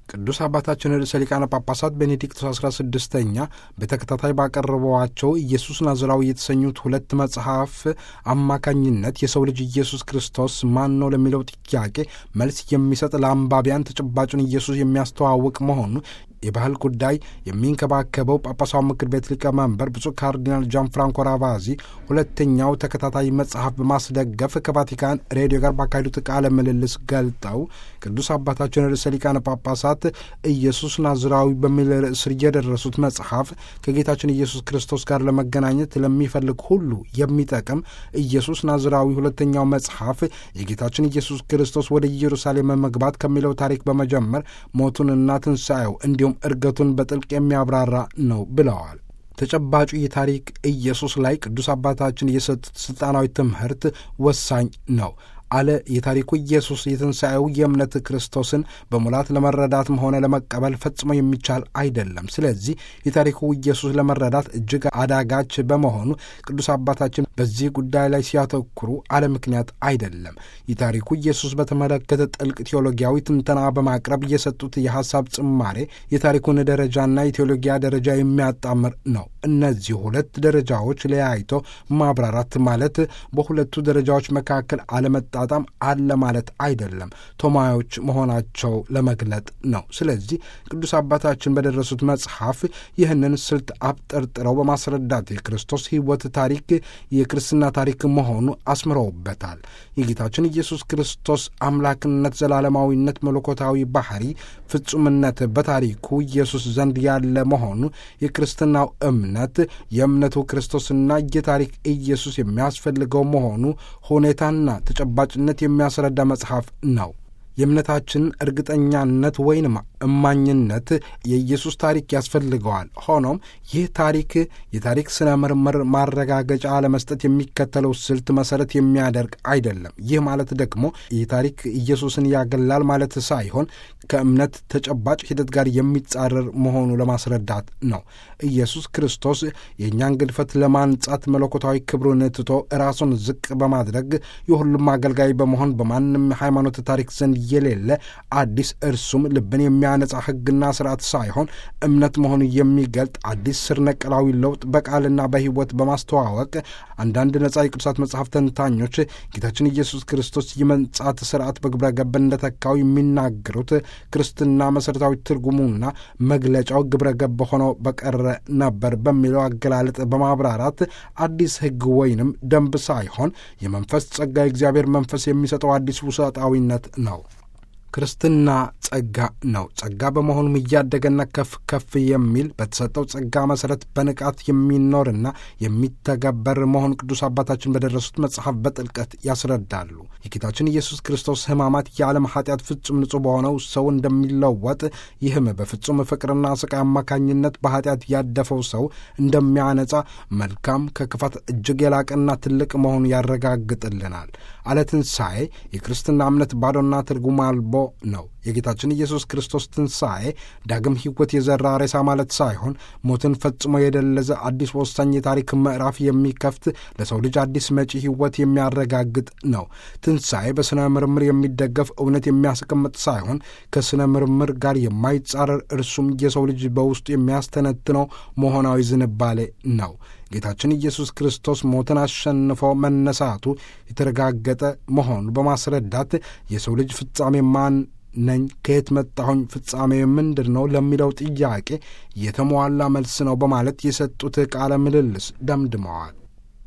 ቅዱስ አባታችን ርዕሰ ሊቃነ ጳጳሳት ቤኔዲክቶስ አስራ ስድስተኛ በተከታታይ ባቀረቧቸው ኢየሱስ ናዝራዊ የተሰኙት ሁለት መጽሐፍ አማካኝነት የሰው ልጅ ኢየሱስ ክርስቶስ ማን ነው ለሚለው ጥያቄ መልስ የሚሰጥ ለአንባቢያን ተጨባጩን ኢየሱስ የሚያስተዋውቅ መሆኑ የባህል ጉዳይ የሚንከባከበው ጳጳሳዊ ምክር ቤት ሊቀመንበር ብፁዕ ካርዲናል ጃን ፍራንኮ ራቫዚ ሁለተኛው ተከታታይ መጽሐፍ በማስደገፍ ከቫቲካን ሬዲዮ ጋር ባካሄዱት ቃለ ምልልስ ገልጠው ቅዱስ አባታችን ርዕሰ ሊቃነ ጳጳሳት ኢየሱስ ናዝራዊ በሚል ርዕስ ስር የደረሱት መጽሐፍ ከጌታችን ኢየሱስ ክርስቶስ ጋር ለመገናኘት ለሚፈልግ ሁሉ የሚጠቅም ኢየሱስ ናዝራዊ ሁለተኛው መጽሐፍ የጌታችን ኢየሱስ ክርስቶስ ወደ ኢየሩሳሌም መግባት ከሚለው ታሪክ በመጀመር ሞቱንና ትንሣኤው እንዲሁም እርገቱን በጥልቅ የሚያብራራ ነው ብለዋል። ተጨባጩ የታሪክ ኢየሱስ ላይ ቅዱስ አባታችን የሰጡት ሥልጣናዊ ትምህርት ወሳኝ ነው አለ። የታሪኩ ኢየሱስ የትንሣኤው የእምነት ክርስቶስን በሙላት ለመረዳትም ሆነ ለመቀበል ፈጽሞ የሚቻል አይደለም። ስለዚህ የታሪኩ ኢየሱስ ለመረዳት እጅግ አዳጋች በመሆኑ ቅዱስ አባታችን በዚህ ጉዳይ ላይ ሲያተኩሩ አለ ምክንያት አይደለም። የታሪኩ ኢየሱስ በተመለከተ ጥልቅ ቴዎሎጊያዊ ትንተና በማቅረብ የሰጡት የሐሳብ ጽማሬ የታሪኩን ደረጃና የቴዎሎጊያ ደረጃ የሚያጣምር ነው። እነዚህ ሁለት ደረጃዎች ለያይቶ ማብራራት ማለት በሁለቱ ደረጃዎች መካከል አለመጣ ጣም አለ ማለት አይደለም። ቶማዮች መሆናቸው ለመግለጥ ነው። ስለዚህ ቅዱስ አባታችን በደረሱት መጽሐፍ ይህንን ስልት አብጠርጥረው በማስረዳት የክርስቶስ ሕይወት ታሪክ የክርስትና ታሪክ መሆኑ አስምረውበታል። የጌታችን ኢየሱስ ክርስቶስ አምላክነት፣ ዘላለማዊነት፣ መለኮታዊ ባህሪ፣ ፍጹምነት በታሪኩ ኢየሱስ ዘንድ ያለ መሆኑ የክርስትናው እምነት የእምነቱ ክርስቶስና የታሪክ ኢየሱስ የሚያስፈልገው መሆኑ ሁኔታና ተጨባጭነት የሚያስረዳ መጽሐፍ ነው። የእምነታችን እርግጠኛነት ወይንም እማኝነት የኢየሱስ ታሪክ ያስፈልገዋል። ሆኖም ይህ ታሪክ የታሪክ ስነ ምርምር ማረጋገጫ ለመስጠት የሚከተለው ስልት መሰረት የሚያደርግ አይደለም። ይህ ማለት ደግሞ ይህ ታሪክ ኢየሱስን ያገላል ማለት ሳይሆን ከእምነት ተጨባጭ ሂደት ጋር የሚጻረር መሆኑ ለማስረዳት ነው። ኢየሱስ ክርስቶስ የእኛን ግድፈት ለማንጻት መለኮታዊ ክብሩን ትቶ ራሱን ዝቅ በማድረግ የሁሉም አገልጋይ በመሆን በማንም ሃይማኖት ታሪክ ዘንድ የሌለ አዲስ እርሱም ልብን የሚያነጻ ሕግና ስርዓት ሳይሆን እምነት መሆኑ የሚገልጥ አዲስ ስር ነቀላዊ ለውጥ በቃልና በሕይወት በማስተዋወቅ አንዳንድ ነጻ የቅዱሳት መጽሐፍ ተንታኞች ጌታችን ኢየሱስ ክርስቶስ የመንጻት ስርዓት በግብረ ገብ እንደተካው የሚናገሩት ክርስትና መሠረታዊ ትርጉሙና መግለጫው ግብረ ገብ ሆነው በቀረ ነበር በሚለው አገላለጥ በማብራራት አዲስ ሕግ ወይንም ደንብ ሳይሆን የመንፈስ ጸጋ የእግዚአብሔር መንፈስ የሚሰጠው አዲስ ውሰጣዊነት ነው። ክርስትና ጸጋ ነው። ጸጋ በመሆኑም እያደገና ከፍ ከፍ የሚል በተሰጠው ጸጋ መሠረት በንቃት የሚኖርና የሚተገበር መሆኑ ቅዱስ አባታችን በደረሱት መጽሐፍ በጥልቀት ያስረዳሉ። የጌታችን ኢየሱስ ክርስቶስ ሕማማት የዓለም ኃጢአት ፍጹም ንጹሕ በሆነው ሰው እንደሚለወጥ ይህም በፍጹም ፍቅርና ስቃይ አማካኝነት በኃጢአት ያደፈው ሰው እንደሚያነጻ መልካም ከክፋት እጅግ የላቀና ትልቅ መሆኑ ያረጋግጥልናል። አለ ትንሣኤ የክርስትና እምነት ባዶና ትርጉም አልቦ ነው። የጌታችን ኢየሱስ ክርስቶስ ትንሣኤ ዳግም ሕይወት የዘራ ሬሳ ማለት ሳይሆን ሞትን ፈጽሞ የደለዘ አዲስ ወሳኝ የታሪክ ምዕራፍ የሚከፍት ለሰው ልጅ አዲስ መጪ ሕይወት የሚያረጋግጥ ነው። ትንሣኤ በሥነ ምርምር የሚደገፍ እውነት የሚያስቀምጥ ሳይሆን ከሥነ ምርምር ጋር የማይጻረር እርሱም የሰው ልጅ በውስጡ የሚያስተነትነው መሆናዊ ዝንባሌ ነው። ጌታችን ኢየሱስ ክርስቶስ ሞትን አሸንፎ መነሳቱ የተረጋገጠ መሆኑ በማስረዳት የሰው ልጅ ፍጻሜ ማን ነኝ? ከየት መጣሁኝ? ፍጻሜ ምንድን ነው? ለሚለው ጥያቄ የተሟላ መልስ ነው በማለት የሰጡት ቃለ ምልልስ ደምድመዋል።